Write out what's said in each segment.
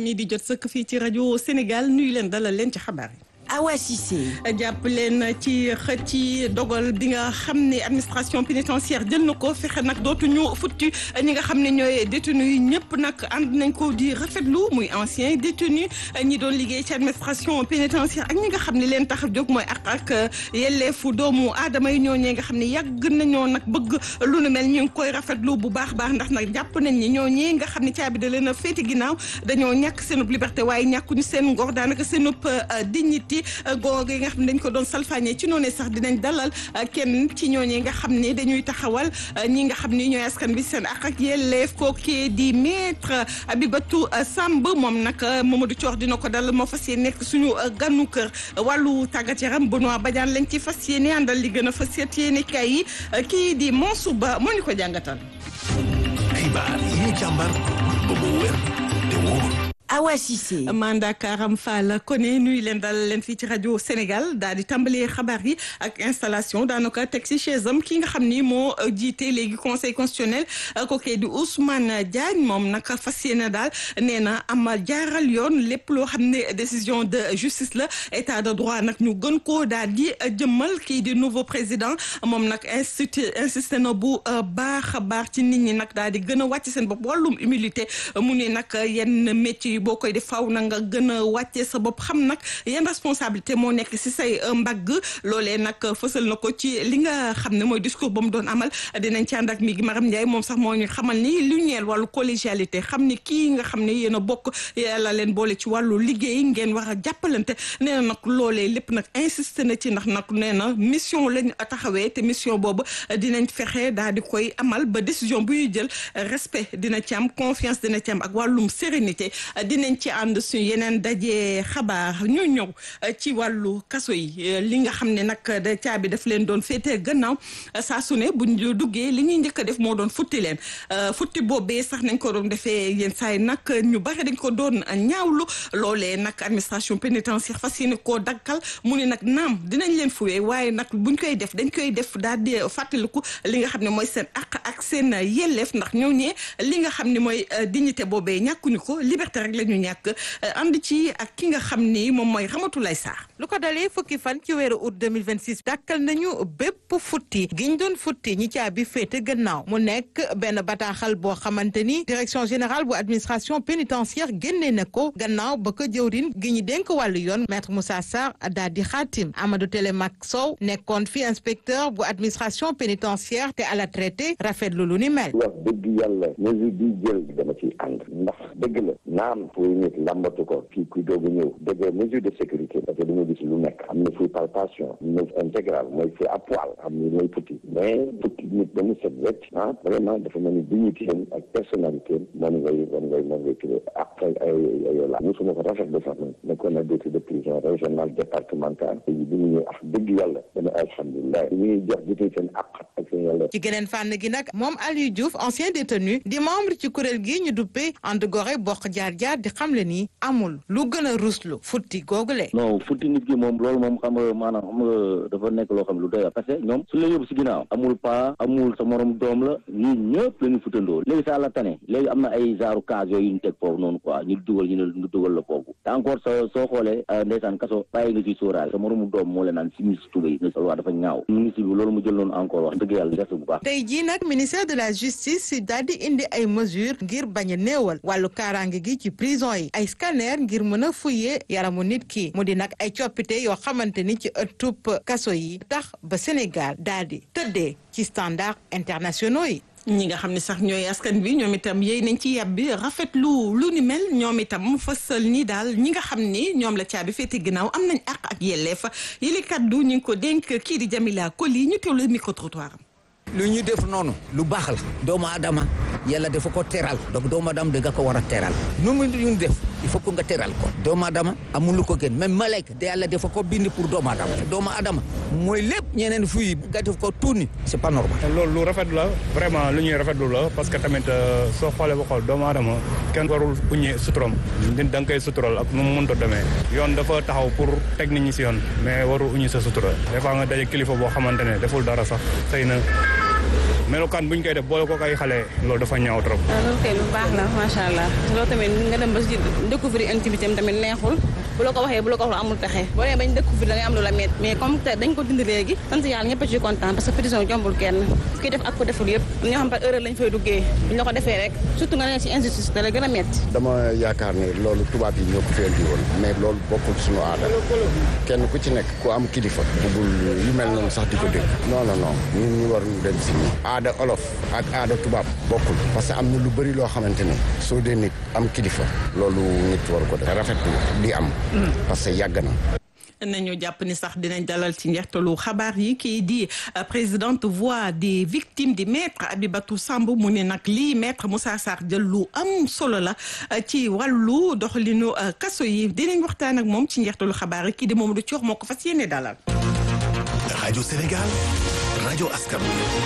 mi di jot sëkk fii ci rajo Sénégal nuyu leen dalal leen ci xabaar yi. Awa Cissé. jàpp leen ci xët ci dogal bi nga xam ne administration pénitentiaire jël na ko fexe nag dootuñu futti ñi nga xam ne ñooy détenu yi ñëpp nag ànd nañ ko di rafetlu muy ancien détenu ñi doon liggéey ci administration pénitentiaire ak ñi nga xam ne leen tax a jóg mooy ak ak yelleefu doomu aadama yi ñooñee nga xam ne yàgg nañoo nag bëgg lu nu mel ñu ngi koy rafetlu bu baax baax ndax nag jàpp nañ ni ñooñee nga xam ne caabi da leen a féete ginnaaw dañoo ñàkk seenub liberté waaye ñàkkuñu seen ngor daanaka seenub dignité googu yi nga xam ne dañ ko doon salfaañee ci noonu sax dinañ dalal kenn ci ñooñee nga xam ne dañuy taxawal ñi nga xam ni ñooy askan bi seen ak ak yelleef kookee di maître Abibatou Samb moom nag Mamadou Thior dina ko dal moo fas yéene nekk suñu ganu kër wàllu tàggat yaram Benoît Badiane lañ ci fas yéene àndal li gën a fas yéene kay yi kii di Mansour Ba moo ñu ko jàngatal. xibaar yi ñu càmbar ba mu wér te wóor. Awa Cissé. Manda Karam Fall kone nuyu leen dalal leen fii ci rajo Sénégal daal di tàmbalee xabaar yi ak installation daanaka teg si chaise am ki nga xam ni moo jiite léegi conseil constitutionnel kookee di Ousmane Diagne moom nag fas yéene daal nee na am jaaral yoon lépp loo xam ne décision de justice la état de droit nag ñu gën koo daal di jëmmal kii di nouveau président moom nag institut insisté na bu baax a baax ci nit ñi nag daal di gën a wàcc seen bopp wàllum humilité mu ne nag yenn métier boo koy def faw na nga gën a wàccee sa bopp xam nag yan responsabilité moo nekk si say mbagg loolee nag fësal na ko ci li nga xam ne mooy discours ba mu doon amal dinañ ci ànd ak mi gi Maram Ndiaye moom sax moo ñu xamal ni lu ñeel wàllu collégialité xam ni kii nga xam ne yéen a bokk yàlla leen boole ci wàllu liggéey ngeen war a jàppalante nee na nag loolee lépp nag insisté na ci ndax nag nee na mission lañ taxawee te mission boobu dinañ fexe daal di koy amal ba décision bu ñuy jël respect dina ci am confiance dina ci am ak wàllum sérénité dinañ ci ànd suñu yeneen daje xabaar ñu ñëw ci wàllu kaso yi li nga xam ne nag da caabi daf leen doon féetee gannaaw saa su ne buñ duggee li ñuy njëkk a def moo doon futti leen futti boobee sax nañ ko doon defee yenn saa yi nag ñu bari dañ ko doon ñaawlu loolee nag administration pénitentiaire fas yéene koo dakkal mu ne nag naam dinañ leen fuwee waaye nag buñ koy def dañ koy def daal di fàttaliku li nga xam ne mooy seen àq ak seen yelleef ndax ñoo ñee li nga xam ne mooy dignité boobee ñàkkuñu ko liberté rek la ñu ñàkk ànd ci ak ki nga xam ni moom mooy Ramatoulaye Sarr. lu ko dalee fukki fan ci weeru août 2026 dàkkal nañu bépp futti giñ doon futti ñi caabi féete gannaaw mu nekk benn bataaxal boo xamante ni direction générale bu administration pénitentiaire génnee na ko gannaaw ba ko jëwrin gi ñu dénk wàllu yoon maître Moussa Sarr daal di xaatim Amadou Télémac Sow nekkoon fi inspecteur bu administration pénitentiaire te à la traité rafetlu lu ni mel. wax dëgg yàlla mesure bi jël dama ciy ànd ndax dëgg la naam fooy nit lambatu ko kii kuy doog a ñëw dëgg mesure de sécurité parce que dañoo gis lu nekk am na fuy palpation am na intégral mooy fuy à poil am na mooy futti mais futti nit ba mu set wecc ah vraiment dafa mel ni dignité am ak personnalité moom ngay moom ngay moom ngay tuddee ak ay ay la musuma ko rafet ba sax nekkoon na directeur de prison régional départemental bi ñu ñëw ak dëgg yàlla dana alhamdulilah ñu ngi jox jotee seen àq ak seen yàlla ci geneen fànn gi nag moom Aliou Diouf ancien détenu di membre ci kuréel gi ñu duppee ànd gore bokk jaar jaar di xamle ni amul lu gën a ruslu futti googule non futti nit ki moom loolu moom xam nga maanaam xam nga dafa nekk loo xam ne lu doy parce que ñoom suñu la yóbbu si ginnaaw amul pa amul sa morom doom la ñii ñëpp la ñu futtandoo léegi sa la tane léegi am na ay genre cas yooyu ñu teg foofu noonu quoi ñu dugal ñu ne ñu dugal la foofu te encore sa soo xoolee ndeysaan kaso bàyyi nga ciy sóoraale sa moromu doom moo leen naan si mis tubéy nga sol waa dafa ñaaw ministre bi loolu mu jël noonu encore wax dëgg yàlla gerte bu baax tey jii nag ministère de la justice daal di indi ay mesures ngir bañ a néewal wàllu kaaraange gi ci prison yi ay scanner ngir mën a fuyee yaramu nit ki mu di nag ay coppite yoo xamante ni ci ëttub kaso yi tax ba Sénégal daal di tëddee ci standard internationaux yi ñi nga xam ne sax ñooy askan bi ñoom itam yéy nañ ci yàb bi rafetlu lu ni mel ñoom itam fësal ni daal ñi nga xam ni ñoom la caabi féete ginnaaw am nañ àq ak yelleef yële kaddu ñu ngi ko dénk kii di Jamila Koli ñu teewlu micro trottoir am lu ñu def noonu lu baax la doomu adama yàlla dafa ko teral donc doomu adama da nga ko war a teral nu mu ñu def il faut que nga teral ko doomu adama amul lu ko gën même malayka de yàlla dafa ko bind pour doomu adama doomu adama mooy lépp ñeneen fuy nga def ko tuuni c'est pas normal loolu lu rafet la vraiment lu ñuy rafetlu la parce que tamit soo xoolee ba xool doomu adama kenn warul uñi suturam nit da nga koy sutural ak nu mu mënta demee yoon dafa taxaw pour teg nit ñi si yoon mais warul uñi sa sutura des fois nga daje kilifa boo xamante ne deful dara sax xëy na melokaan bu ñu koy def boole ko kay xale loolu dafa ñaaw trop. loolu kay lu baax la macha allah loolu tamit nga dem ba si découvrir intimité tamit neexul bu la ko waxee bu la ko wax amul pexe boo demee bañ découvrir da ngay am lu la met mais comme te dañ ko dindi léegi sant yàlla ñëpp a ci kontaan parce que prison jombul kenn ki def ak ko deful yëpp ñoo xam par erreur lañ fay duggee buñ la ko defee rek surtout nga ne ci injustice da la gën a metti dama yaakaar ne loolu tubaab yi ñoo ko fi indi woon mais loolu bokkul suñu aada kenn ku ci nekk ku am kilifa bëggul yu mel noonu sax di ko dégg non non non ñun ñu war ñu dem si ñi aada olof ak aada tubaab bokkul parce que am na lu bëri loo xamante ne soo dee nit am kilifa loolu nit war ko def rafetlu di am parce que yàgg na nañu jàpp ni sax dinañ dalal ci njeextalu xabaar yi kii di présidente voix des victimes di maître Abibatou Samb mu ne nag lii maître Moussa Sarr jël lu am solo la ci wàllu doxalinu kaso yi dinañ waxtaan ak moom ci njeextalu xabaar yi kii di Mamadou Thior moo ko fas yéene dalal. rajo Sénégal rajo askan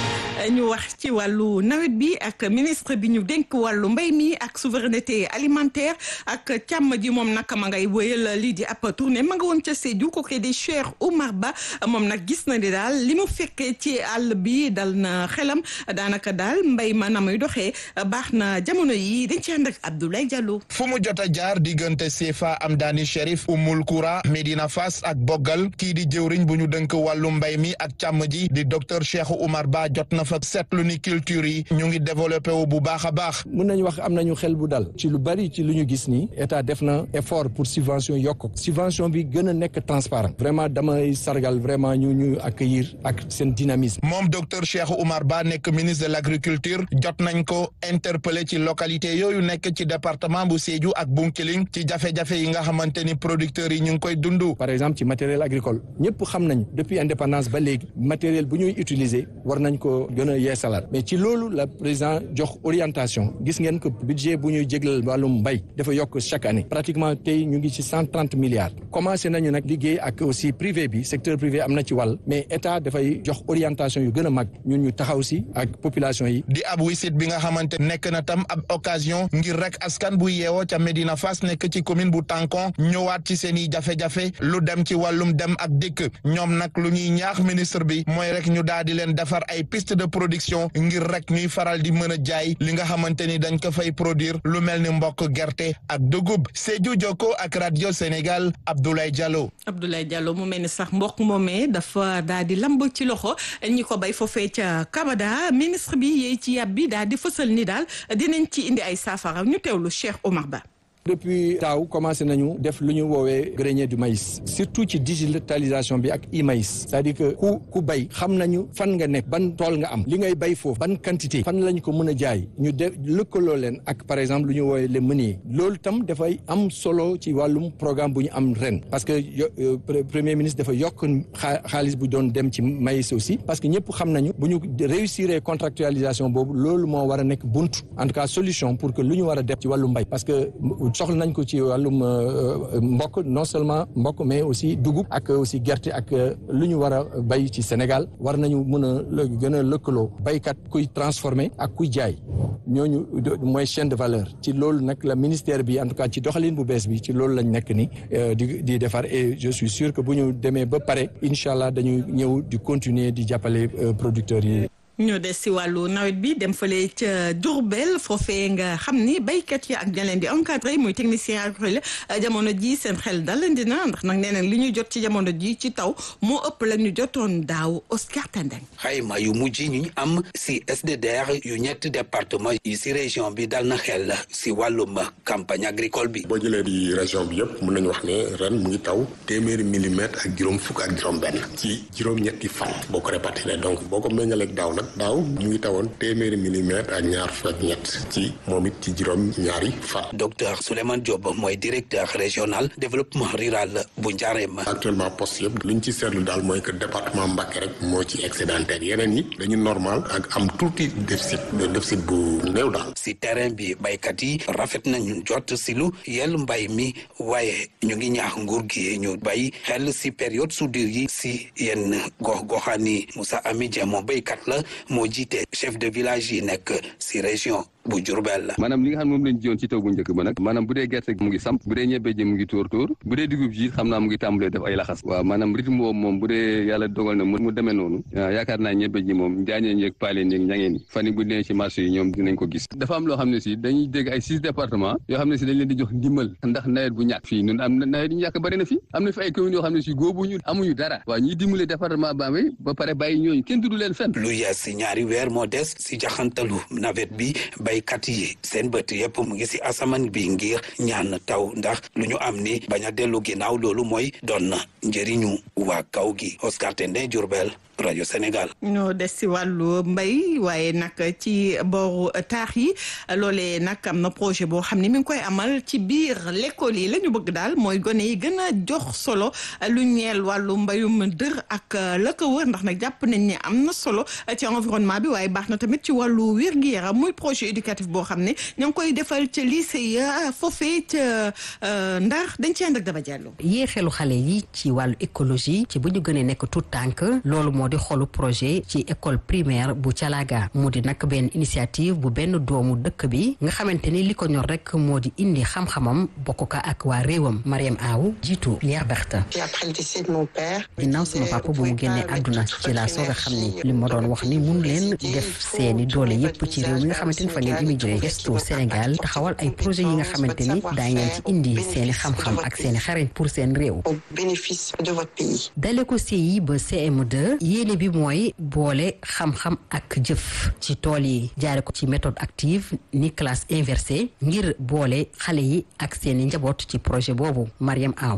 ñu wax ci wàllu nawet bi ak ministre bi ñu dénk wàllu mbay mi ak souveraineté alimentaire ak càmm ji moom nag ma ngay wëyal lii di ab tournée ma nga woon ca Sédhiou ko di Cheikh Oumar Ba moom nag gis na ni daal li mu fekkee ci àll bi dal na xelam daanaka daal mbay ma na muy doxee baax na jamono yi dañ ci ànd ak Abdoulaye Diallo. fu mu jot a jaar diggante Sefa Amdani Cherif Oumoul Koura Medina Fass ak Bogal kii di jëwriñ bu ñu dënk wàllu mbay mi ak càmm ji di docteur Cheikh Oumar Ba jot na fa seetlu ni culture yi ñu ngi développé wu bu baax a baax. mun nañu wax am nañu xel bu dal ci lu bari ci lu ñu gis nii état def na effort pour subvention yokk subvention bi gën a nekk transparent vraiment damay sargal vraiment ñu ñu accueillir ak seen dynamisme. moom docteur Cheikh Oumar Ba nekk ministre de l' agriculture jot nañ ko interpellé ci localité yooyu nekk ci département bu Sédhiou ak Bounkiling ci jafe-jafe yi nga xamante ni producteurs yi ñu ngi koy dund. par exemple ci matériel agricole ñëpp xam nañ depuis indépendance ba léegi matériel bu ñuy utiliser war nañ ko gën a yeesalaat mais ci loolu la président jox orientation gis ngeen que budget bu ñuy jéglal wàllum mbay dafa yokk chaque année pratiquement tey ñu ngi ci cent trente milliards commencé nañu nag liggéey ak aussi privé bi secteur privé am na ci wàll mais état dafay jox orientation yu gën a mag ñun ñu taxaw si ak population yi. di ab wisit bi nga xamante nekk na tam ab occasion ngir rek askan bu yeewoo ca Medina Fass nekk ci commune bu Tankon ñëwaat ci seen i jafe-jafe lu dem ci wàllum dem ak dikk ñoom nag lu ñuy ñaax ministre bi mooy rek ñu daal di leen defar ay piste de production ngir rek ñuy faral di mën a jaay li nga xamante ni dañ ko fay produire lu mel ni mbokk gerte ak dugub Sédhiou Jokko ak radio Sénégal Abdoulaye Diallo. Abdoulaye Diallo mu mel ni sax mbokk moomee dafa daal di lamb ci loxo ñi ko bay foofee ca Kabada ministre bi yee ci yàb bi daal di fësal ni daal dinañ ci indi ay saafara ñu teewlu Cheikh Omar Ba. depuis taaw commencé nañu def lu ñu woowee grenier du maïs surtout ci digitalisation bi ak e-maïs c'est-à-dire que ku ku bay xam nañu fan nga nekk ban tool nga am li ngay bay foofu ban quantité fan lañ ko mën a jaay ñu de lëkkaloo leen ak par exemple lu ñu woowee les meuniers loolu tam dafay am solo ci wàllum programme bu ñu am ren parce que premier ministre dafa yokk xaalis bu doon dem ci maïs aussi parce que ñëpp xam nañu bu ñu réussir contractualisation boobu loolu moo war a nekk bunt en tout cas solution pour que lu ñu war a def ci wàllum mbay parce que soxla nañ ko ci wàllum mbokk non seulement mbokk mais aussi dugub ak aussi gerte ak lu ñu war a bay ci Sénégal war nañu mën a gën a lëkkaloo baykat kuy transformer ak kuy jaay ñooñu mooy chaîne de valeur ci loolu nag la ministère bi en tout cas ci doxalin bu bees bi ci loolu lañ nekk ni di di defar et je suis sûr que bu ñu demee ba pare incha allah dañu ñëw di continuer di jàppale producteurs yi. ñu des si wàllu nawet bi dem fële ca Diourbel foofee nga xam ni béykat yi ak ña leen di encadré muy technicien agricole jamono ji seen xel dalandi na ndax nag nee nañ li ñuy jot ci jamono ji ci taw moo ëpp la ñu jotoon daaw Oscar Tandeng. xayma yu mujj ñu am si SDDR yu ñetti département yi si région bi dal na xel si wàllum campagne agricole bi. boo jëlee di région bi yëpp mën nañu wax ne ren mu ngi taw téeméeri millimètre ak juróom fukk ak juróom benn ci juróom-ñetti fan boo ko répartir donc boo ko méngaleeg daaw nag daaw mu ngi tawoon téeméeri millimètre ak ñaar fukk ak ñett ci moom it ci juróom ñaari fan. docteur Souleymane Diop mooy directeur régional développement rural bu Ndiarème. actuellement poste yëpp li ñu ci seetlu daal mooy que département Mbacké rek moo ci excédentaire yeneen yi dañu normal ak am tuuti déficit déficit bu néew daal. si terrain bi baykat yi rafet nañu jot si lu yel mbay mi waaye ñu ngi ñaax nguur gi ñu bay xel si période soudure yi si yenn gox goxaan yi Moussa Ami Dia moom baykat la moo jiite chef de village yi nekk si région bu Jurbel la maanaam li nga xam ne moom lañ jiyoon ci taw bu njëkk ba nag maanaam bu dee gerte mu ngi samp bu dee ñebe ji mu ngi tóor tóor bu dee dugub ji xam naa mu ngi tàmbalee def ay laxas waaw maanaam rythme boobu moom bu dee yàlla dogal na mu demee noonu yaakaar naa ñebe ji moom njaañeen yeeg paaleen yeeg ñangeen yi fan yi bu dee ci marché yi ñoom dinañ ko gis dafa am loo xam ne si dañuy dégg ay six départements yoo xam ne si dañ leen di jox ndimbal ndax nawet bu ñàkk fii ñun am na nawet yu ñu yàq bëri na fi am na fi ay communes yoo xam ne si góobuñu amuñu dara waaw ñuy dimbale département Bambey ba pare bàyyi ñooñu kenn dudu leen fenn lu yees si ñaari weer moo des si jaxantalu nawet bi baykat yi seen bët yëpp mu ngi si asamaan bi ngir ñaan taw ndax lu ñu am ni bañ a dellu ginnaaw loolu mooy doon na njëriñu waa kaw gi Oscar Tendé Diourbel rajo Sénégal. ñoo des si wàllu mbay waaye nag ci booru taax yi loolee nag am na projet boo xam ne mi ngi koy amal ci biir l'école yi la ñu bëgg daal mooy gone yi gën a jox solo lu ñeel wàllu mbayum dër ak la ko wër ndax nag jàpp nañ ne am na solo ci environnement bi waaye baax na tamit ci wàllu wér-gu-yaram muy projet éducatif boo xam ne ñoo ngi koy defal ca lycée ya foofee ca Ndar dañ ci ànd ak Daba Diallo. yee xelu xale yi ci wàllu écologie ci bu ñu gënee nekk tout tànk loolu moo di xolu projet ci école primaire bu Calaga mu di nag benn initiative bu benn doomu dëkk bi nga xamante ni li ko ñor rek moo di indi xam-xamam bokk ko ak waa réewam Mariam Aw jiitu Lier Berta ginnaaw sama papa bu mu génnee àdduna ci laa soog a xam ni li ma doon wax ni mun leen def seeni doole yépp ci réew mi nga xamante ni fa ngeen immigré gestu Sénégal taxawal ay projet yi nga xamante ni daa ngeen ci indi seeni xam-xam ak seeni xarañ pour seen réew dale ko CI ba CM2 yéene bi mooy boole xam-xam ak jëf ci tool yi jaare ko ci méthode active ni classe inversée ngir boole xale yi ak seeni njaboot ci projet boobu Mariam Aw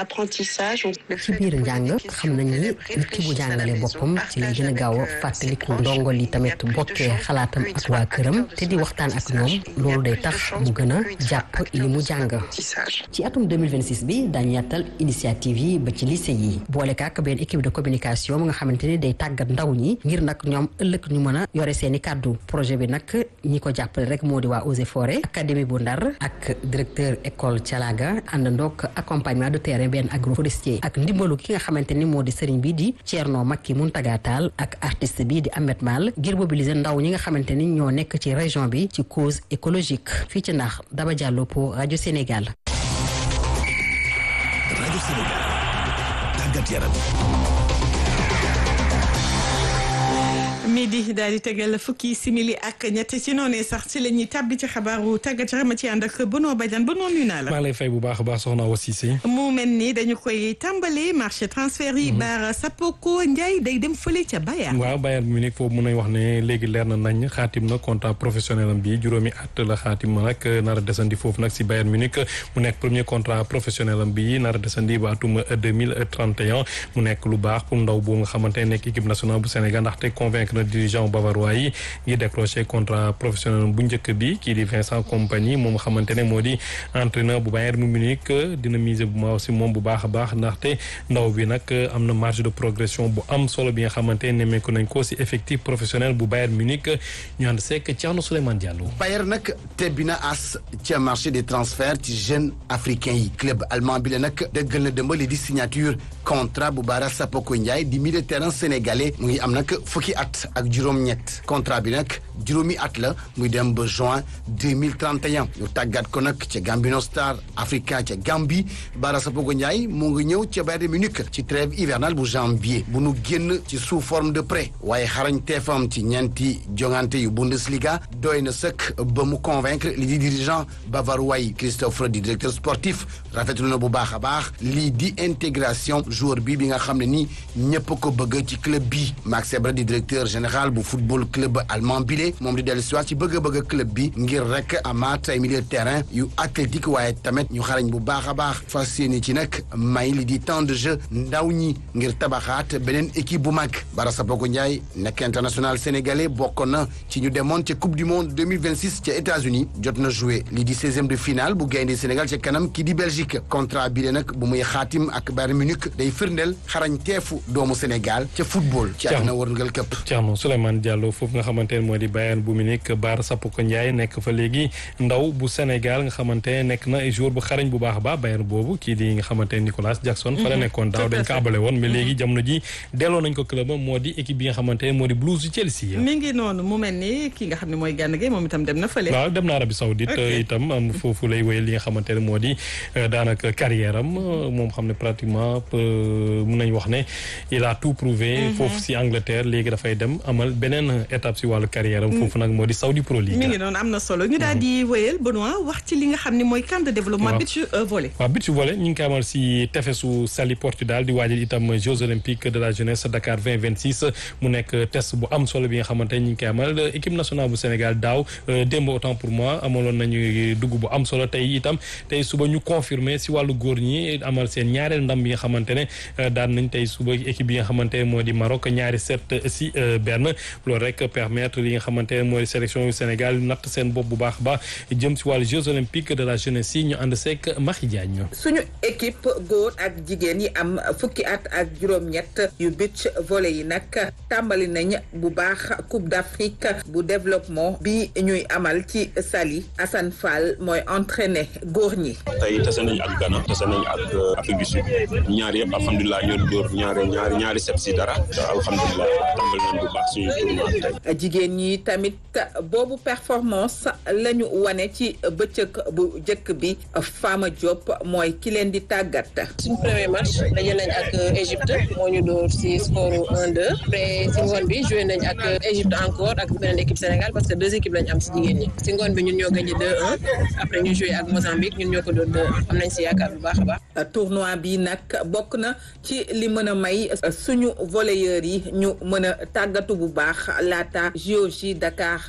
ci biir njàng xam nañ ni nit ki bu jàngalee boppam ci lay gën a gaaw a fàttaliku ndongo li tamit bokkee xalaatam ak waa këram te di waxtaan ak ñoom loolu day tax mu gën a jàpp li mu jàng ci atum 2026 bi daañu yàttal initiative yi ba ci lycée yi boole kaak benn équipe de communication mu nga xamante ni day tàggat ndaw ñi ngir nag ñoom ëllëg ñu mën a yore seeni kàddu projet bi nag ñi ko jàppale rek moo di waa Eaux et Forêts académie bu Ndar ak directeur école Thialaga àndandoog accompagnement de terrain benn agroforestier ak ndimbalu ki nga xamante ni moo di sëriñ bi di Thierno Makki Muntaga Tall ak artiste bi di Ahmed Mal ngir mobiliser ndaw ñi nga xamante ni ñoo nekk ci région bi ci cause écologique fii ci ndax Daba Diallo pour rajo Sénégal. rajo Sénégal tàggat yaram. midi daal di tegal fukki simili ak ñett ci noonee sax ci la ñuy tàbbi ci xabaaru tàggat yaram ci ànd ak Benoît Badiane ba noonu naa la. maa lay fay bu baax a baax soxna Awa Cissé. mu mel ni dañu koy tàmbali marché transfert yi. Baara Sapoko Ndiaye day dem fële ca Bayern. waaw Bayern Munich foofu mun nañ wax ne léegi leer na nañ xaatim na contrat professionnel am bi juróomi at la xaatim nag nar a desandi foofu nag si Bayern Munich mu nekk premier contrat professionnel am bi nar a desandi ba atum deux mille trente et un mu nekk lu baax pour ndaw boobu nga xamante ne nekk équipe nationale bu Sénégal ndaxte convaincre na dirigeant bavarois yi ngi décroché contrat professionnel bu njëkk bi kii di Vincent Kompany moom nga xamante ne moo di entraîneur bu Bayern Munich dina miser bu ma aussi moom bu baax a baax ndaxte ndaw bi nag am na marge de progression bu am solo bi nga xamante ne nemmeeku nañ ko si effectif professionnel bu Bayern Munich ñu ànd seek Thierno Souleymane Diallo. Bayern nag tebbi na as ca marché des transferts ci jeunes africains yi club allemand bi la nag dëggal na dëmbali di signature contrat bu Bara Sapoko Ndiaye di milieu de terrain sénégalais mu ngi am nag fukki at ak juróom-ñett contrat bi nag juróomi at la muy dem ba juin deux mille trente et un ñu tàggat ko nag ca Gambino Star Africa ca Gambie Bara Sapoko Ndiaye mu ngi ñëw ca Bayern Munich ci trêve hivernale bu janvier bu nu génn ci sous forme de prêt waaye xarañ teefam ci ñeenti jongante yu Bundesliga doy na sëkk ba mu convaincre li di dirigeant bavarois yi Christophe di directeur sportif rafetlu na bu baax a baax lii di intégration joueur bi bi nga xam ne nii ñëpp ko bëgg ci club bi Max Eber di directeur général bu football club allemand bile moom di dellu si waat ci bëgg-bëgg club bi ngir rek amaat ay milieu de terrain yu athlétique waaye tamit ñu xarañ bu baax a baax fas yéene ci nag may li di temps de jeu ndaw ñi ngir tabaxaat beneen équipe bu mag Bara Sapoko Ndiaye nekk international sénégalais bokkoon na ci ñu demoon ca coupe du monde 2026 ca États-Unis jot na joué lii di 16e de finale bu gaynde Sénégal ca kanam kii di Belgique contrat bi de nag bu muy xaatim ak Bayern Munich day firndeel xarañ teefu doomu Sénégal ca football. ci àdduna wërngal këpp. Thierno Souleymane Diallo foofu nga xamante ne moo di Bayern bu Munich Baara Sapoko Ndiaye nekk fa léegi ndaw bu Sénégal nga xamante ne nekk na jour bu xarañ bu baax a baax Bayern boobu kii di nga xamante ne Nicolas Jackson fa la nekkoon daaw dañ ko abale woon mais léegi jamono ji delloo nañ ko club moo di équipe bi nga xamante ne moo di Blues yu Chelsea mi ngi noonu mu mel ni ki nga xam ne mooy Gana Gueye moom itam dem na fële waaw dem na Arabie Saoudite itam am foofu lay wéyal li nga xamante ne moo di daanaka carrière am moom xam ne pratiquement mun nañ wax ne il a tout prouvé foofu si Angleterre léegi dafay dem amal beneen étape si wàllu carrière am foofu nag moo di Saudi Pro League mi ngi noonu am na solo ñu daal di wéyal Benoît wax ci li nga xam ne mooy camp de développement beach volley waaw beach volley ñu ngi koy amal si tefesu Saly Portudal di waajal itam Jeux olympiques de la jeunesse Dakar 2026 mu nekk test bu am solo bi nga xamante ne ñu ngi koy amal équipe nationale bu Sénégal daaw démb autant pour moi amaloon nañu dugg bu am solo tey itam tey suba ñu confirmer si wàllu góor ñi amal seen ñaareel ndam bi nga xamante ne daan nañ tey suba équipe bi nga xamante ne moo di Maroc ñaari set si benn loolu rek permettre li nga xamante ne moo di sélection yu Sénégal natt seen bopp bu baax a baax jëm si wàllu Jeux olympiques de la jeunesse yi ñu ànd seek Mahi Diagne suñu équipe góor ak jigéen yi am fukki at ak juróom-ñett yu beach volley yi nag tàmbali nañ bu baax Coupe d'Afrique bu développement bi ñuy amal ci Saly Assane Fall mooy entraîné góor ñi. tey tase nañ ak Ghana tase nañ ak Afrique du Sud ñaar yëpp alhamdulilah ñoo dóor ñaari ñaari ñaari set si dara alhamdulilah tàmbali nañ bu baax suñu tournoi tey. jigéen ñi tamit boobu performance la ñu wane ci bëccëg bu njëkk bi Fama Diop mooy ki leen di tàggat. suñu premier match daje nañ ak Égypte moo ñu dóor si score 1-2 après si ngoon bi joué nañ ak Égypte encore ak beneen équipe Sénégal parce que deux équipes lañ am si jigéen ñi si ngoon bi ñun ñoo gagné 2-1 après ñu joué ak Mozambique ñun ñoo ko doon 2 am nañ si yaakaar bu baax a baax. tournoi bi nag bokk na ci li mën a may suñu volleyeurs yi ñu mën a tàggatu bu baax laata JOJ Dakar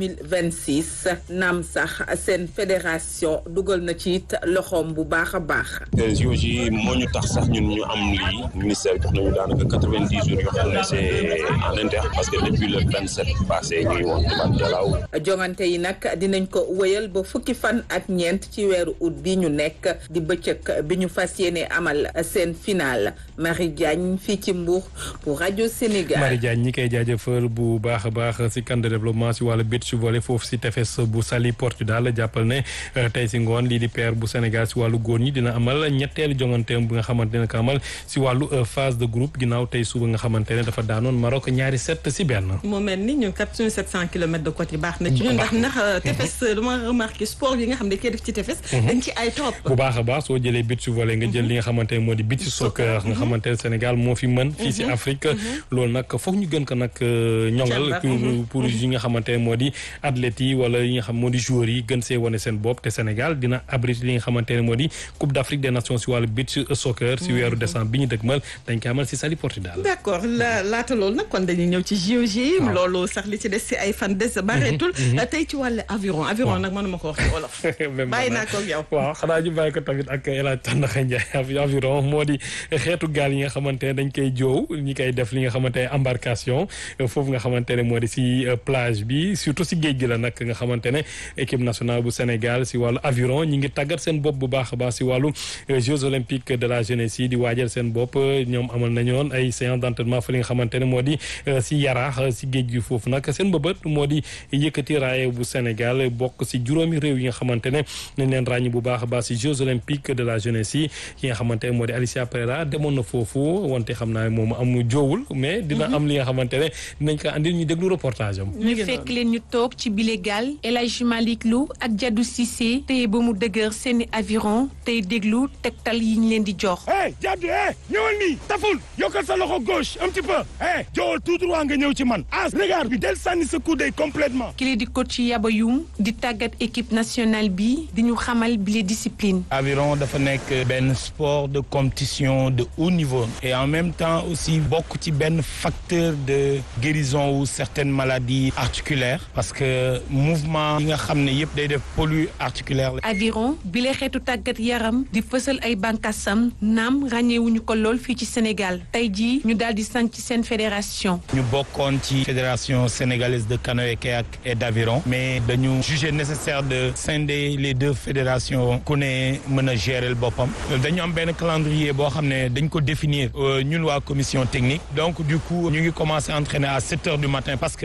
2026 naam sax seen fédération dugal na ci it loxoom bu baax a baax. JOJ moo ñu tax sax ñun ñu am lii ministère jox nañu daanaka quatre-vingt-dix jours yoo xam ne c'est en interne parce que depuis le vingt-sept passé ñuy woon tubaab jalaaw. jongante yi nag dinañ ko wëyal ba fukki fan ak ñeent ci weeru août bi ñu nekk di bëccëg bi ñu fas yéene amal seen final Marie Diagne fii ci Mbour pour rajo Sénégal. Marie Diagne ñi koy jaajëfal bu baax a baax si camp de développement si wàllu beach volley foofu si tefes bu Saly Portudal jàppal ne tey si ngoon lii di paire bu Sénégal si wàllu góor ñi dina amal ñetteelu jonganteem bu nga xamante ne ko amal si wàllu phase de groupe ginnaaw tey suba nga xamante ne dafa daanoon Maroc ñaari set si benn. moo mel ni ñun kat suñu 700 kilomètres de côte yi baax na ci ñun ndax ndax tefes dama remarqué sport yi nga xam ne koy def ci tefes. dañ ci ay topp. bu baax a baax soo jëlee beach volley nga jël li nga xamante ne moo di beach soccer nga xamante ne Sénégal moo fi mën. fii si Afrique loolu nag foog ñu gën ko nag ñongal. pour yi nga xamante ne moo di athlètes yi wala yi nga xam moo di joueurs yi gën see wane seen bopp te Sénégal dina abriter li nga xamante ne moo di Coupe d'Afrique des Nations si wàllu beach soccer si weeru décembre bi ñu dëgmal dañ koy amal si Saly Portudal. d'accord la laata loolu nag kon dañuy ñëw ci JOJ. loolu sax li ci des si ay fan des bareetul. tey ci wàllu aviron aviron nag mënuma ko wax ci wolof. bàyyi naa ko ak yow. waaw xanaa ñu bàyyi ko tamit ak El Hadj Tandakha Ndiaye aviron moo di xeetu gaal yi nga xamante ne dañ koy joow ñi koy def li nga xamante ne embarcation foofu nga xamante ne moo di si plage bi surtout si géej gi la nag nga xamante ne équipe nationale bu Sénégal si wàllu aviron ñi ngi tàggat seen bopp bu baax a baax si wàllu Jeux olympiques de la jeunesse yi di waajal seen bopp ñoom amal nañu woon ay séance d'entraînement fa li nga xamante ne moo di si yaraax si géej gi foofu nag seen bëbët moo di yëkkati raaye bu Sénégal bokk si juróomi réew yi nga xamante ne nañ leen ràññi bu baax a baax si Jeux olympiques de la jeunesse yi ki nga xamante ne moo di Alicia Pereira demoon na foofu wante xam naa moom am joowul mais dina am li nga xamante ne dinañ ko andil ñu déglu reportage am. ñu fekk leen ñu toog ci bile gaal El Hadj Malick Lou ak Jadou Cissé téye ba mu dëgër seeni aviron tey déglu tegtal yi ñu leen di jox. hey Jadou eh ñëwal nii taful yokkal sa loxo gauche un petit peu eh joowal tout droit nga ñëw ci man as regard bi del sànni sa coude complètement kile di coach Yaba Youm di tàggat équipe nationale bi di ñu xamal bile discipline. aviron dafa nekk benn sport de compétition de haut niveau et en même temps aussi bokk ci benn facteur de guérison ou certaines maladies articulaires parce que mouvement yi nga xam ne yëpp day def pollu articulaire la. aviron bile xeetu tàggat yaram di fësal ay bànqaasam naam ràññeewuñu ko lool fii ci Sénégal tey jii ñu daal di sanc seen fédération. ñu bokkoon ci fédération sénégalaise de canoë-kayak et d'aviron mais dañu jugé nécessaire de scinder les deux fédérations ku ne mën a gérer boppam dañu am benn calendrier boo xam ne dañ ko définir ñun waa commission technique donc du coup ñu ngi commencé entraîner à sept heures du matin parce que comme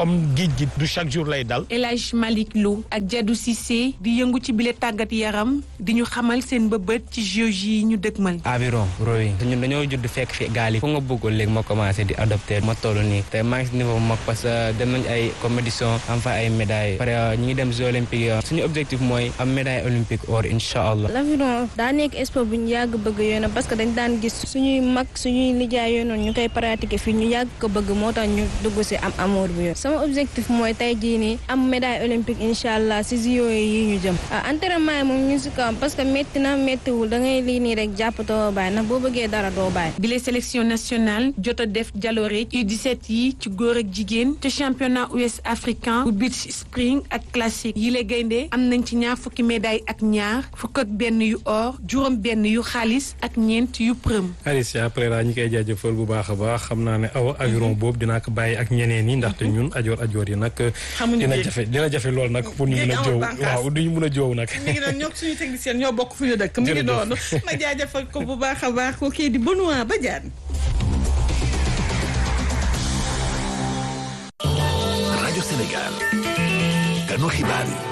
comme géej gi du chaque jour lay dal. El Hadj Malick Lo ak Jadou Cissé di yëngu ci bile tàggat yaram di ñu xamal seen bëbët ci JOJ yi ñu dëgmal. aviron rowing ñun dañoo judd fekk fi gaal yi fu nga bëggoon léegi ma commencé di adopté ma toll nii te maa ngi si niveau mag parce que dem nañ ay compétition am fa ay médailles pare ñu ngi dem jeux olympiques suñu objectif mooy am médaille olympique or incha allah. l'aviron daa nekk sport bu ñu yàgg bëgg yoona parce que dañ daan gis suñuy mag suñuy lijaay yooyu noonu ñu koy pratiquer fii ñu yàgg ko bëgg moo tax ñu dugg si am amour bi yoon sama objectif mooy tey jii nii am médaille olympique incha allah si JO yi ñu jëm entraînement yi moom ñu si kawam parce que métti na méttiwul da ngay lii nii rek jàppatoo bàyyi ndax boo bëggee dara doo bàyyi. bile sélection nationale jot a def jaloore U17 yi ci góor ak jigéen te championnat ouest africain bu beach spring ak classique yi la gaynde am nañ ci ñaar fukki médaille ak ñaar fukk ak benn yu or juróom benn yu xaalis ak ñeent yu përëm. Alicia après la ñi koy jaajëfal bu baax a baax xam naa ne aw aviron boobu dinaa ko bàyyi ak ñeneen yi ndaxte ñun ajoor ajoor yi nag. dina jafe dina jafe lool nag pour ñu mun a joow waaw du ñu mun a joow nag. mi ngi doon ñoo suñu technicien ñoo bokk fu ñu dëkk. mi ngi doon ma jaajëfal ko bu baax a baax ko kii di Benoît Badiane. rajo Sénégal ganu xibaar yi.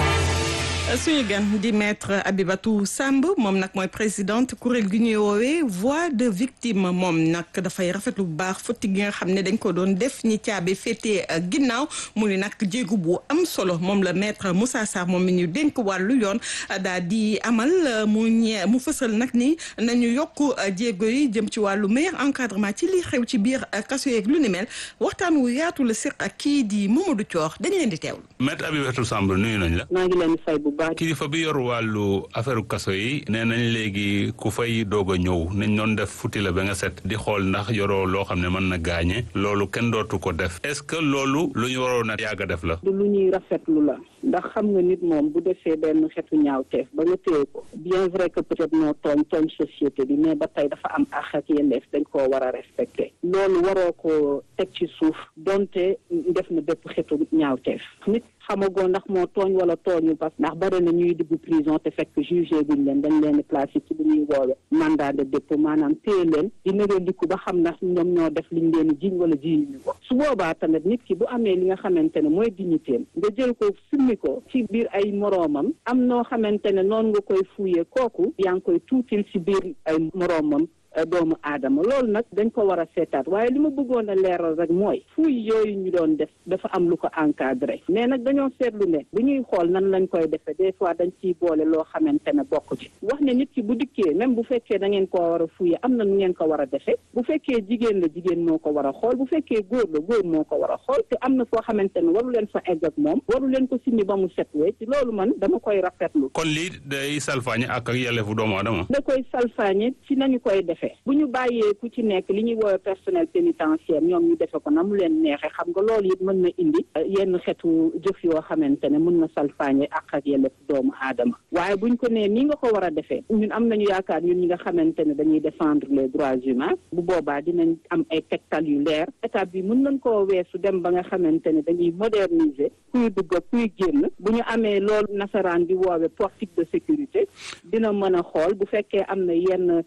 suñu gan di maître Abibatou Samb moom nag mooy présidente kuréel gi ñuy woowee voix de victime moom nag dafay rafetlu bu baax futti gi nga xam ne dañ ko doon def ñi caabi féetee ginnaaw mu ni nag jéegu bu am solo moom la maître Moussa Sarr moom mi ñu dénk wàllu yoon daal di amal mu ñee mu fësal nag ni nañu yokk jéego yi jëm ci wàllu meilleur encadrement ci li xew ci biir kaso yeeg lu ni mel waxtaan wu yaatu la séq ak kii di Mamadou Thior dañ leen di teewlu. maître Abibatou Samb nuyu nañ la. maa ngi leen di fay bu baax. kilifa bi yor wàllu affaire kaso yi nee nañ léegi ku fay doog a ñëw nañ doon def futti la ba nga set di xool ndax yoroo loo xam ne mën na gaañe loolu kenn dootu ko def est-ce que loolu lu ñu waroon a yàgg a def la. du lu ñuy rafetlu la ndax xam nga nit moom bu defee benn xeetu ñaawteef ba nga téye ko bien vrai que peut-être noo tooñ tooñ société bi mais ba tey dafa am àq ak yelleef dañ koo war a respecté loolu waroo ko teg ci suuf donte def na bépp xeetu ñaawteef nit xamagoo ndax moo tooñ wala tooñu parce que ndax bari na ñuy dugg prison te fekk jugé guñ leen dañ leen placé ci lu ñuy woowe mandat de dépôt maanaam téye leen di négandiku ba xam ndax ñoom ñoo def liñ leen jiñ wala jiñ ñu ko su boobaa tamit nit ki bu amee li nga xamante ne mooy dignitéem nga jël ko summi ko ci biir ay moroomam am noo xamante ne noonu nga koy fuuyee kooku yaa ngi koy tuutil ci biir ay moroomam doomu aadama loolu nag dañ ko war a seetaat waaye li ma bëggoon a leeral rek mooy fuuy yooyu ñu doon def dafa am lu ko encadré mais nag dañoo seetlu ne bu ñuy xool nan lañ koy defee des fois dañ ciy boole loo xamante ne bokk ci wax ne nit ki bu dikkee même bu fekkee da ngeen koo war a fuuye am na nu ngeen ko war a defee bu fekkee jigéen la jigéen moo ko war a xool bu fekkee góor la góor moo ko war a xool te am na foo xamante ne waru leen fa egg ak moom waru leen ko simmi ba mu set wee ci loolu man dama koy rafetlu kon lii day salfaañe ak ak yelleefu doomu aadama. da koy salfaañe ci nañu koy defee bu ñu bàyyee ku ci nekk li ñuy woowee personnel pénitentiaire ñoom ñu defe ko na mu leen neexee xam nga loolu it mën na indi yenn xeetu jëf yoo xamante ne mën na salfaañe ak ak yelleef doomu aadama waaye buñ ko nee nii nga ko war a defee ñun am nañu yaakaar ñun ñi nga xamante ne dañuy défendre les droits humains bu boobaa dinañ am ay tegtal yu leer étape bi mën nañ koo weesu dem ba nga xamante ne dañuy moderniser kuy dugg kuy génn bu ñu amee loolu nasaraan di woowe portique de sécurité dina mën a xool bu fekkee am na yenn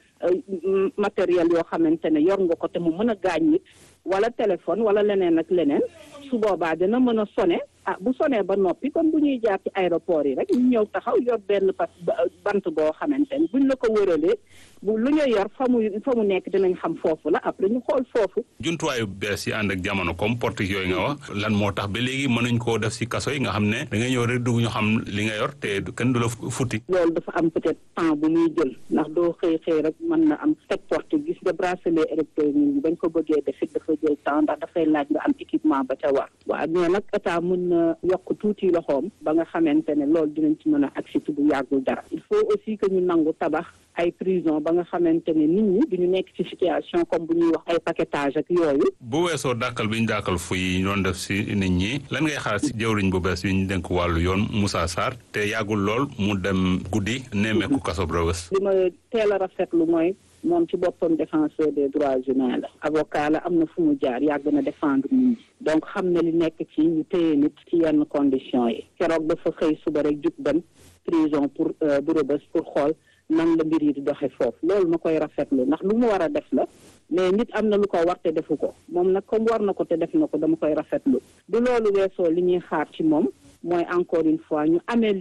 matériel yoo xamante ne yor nga ko te mu mën a gaañ nit wala téléphone wala leneen ak leneen su boobaa dina mën a sone ah bu sonee ba noppi comme bu ñuy jaar ci aéroport yi rek ñu ñëw taxaw yor benn pas bant boo xamante ne buñ la ko wëralee bu lu ñu yor fa mu fa mu nekk dinañ xam foofu la après ñu xool foofu. jumtuwaayu bees yi ànd ak jamono comme portique yooyu nga wax lan moo tax ba léegi mënuñ koo def si kaso yi nga xam ne da nga ñëw rek dugg ñu xam li nga yor te kenn du la futti. loolu dafa am peut-être temps bu muy jël ndax doo xëy xëy rek mën na am teg porte gis nga bracelet électronique yi bañ ko bëggee def it dafa jël temps ndax dafay laaj nga am équipement ba ca war waaw mais nag état mën na yokk tuuti loxoom ba nga xamante ne loolu dinañ ci mën a agsi bu yàggul dara il faut aussi que ñu nangu tabax ay prison ba nga xamante ne nit ñi duñu nekk ci situation comme bu ñuy wax ay paquetage ak yooyu bu weesoo dàkkal bi ñu dàkkal fu yi ñu doon def si nit ñi lan ngay xalaat si jëwriñ bu bees bi ñu dénk wàllu yoon Moussa Sarr te yàggul lool mu dem guddi nemmeeku kaso Rebeuss li ma teel a rafetlu mooy moom ci boppam défenseur des droits humains la avocat la am na fu mu jaar yàgg na défendre nit ñi donc xam na li nekk ci ñu téye nit ci yenn conditions yi keroog dafa xëy suba rek jug dem prison pour bu Rebeuss pour xool nan la mbir yi di doxe foofu loolu ma koy rafetlu ndax lu mu war a def la mais nit am na lu ko war te defu ko moom nag comme war na ko te def na ko dama koy rafetlu du loolu weesoo li ñuy xaar ci moom mooy encore une fois ñu amee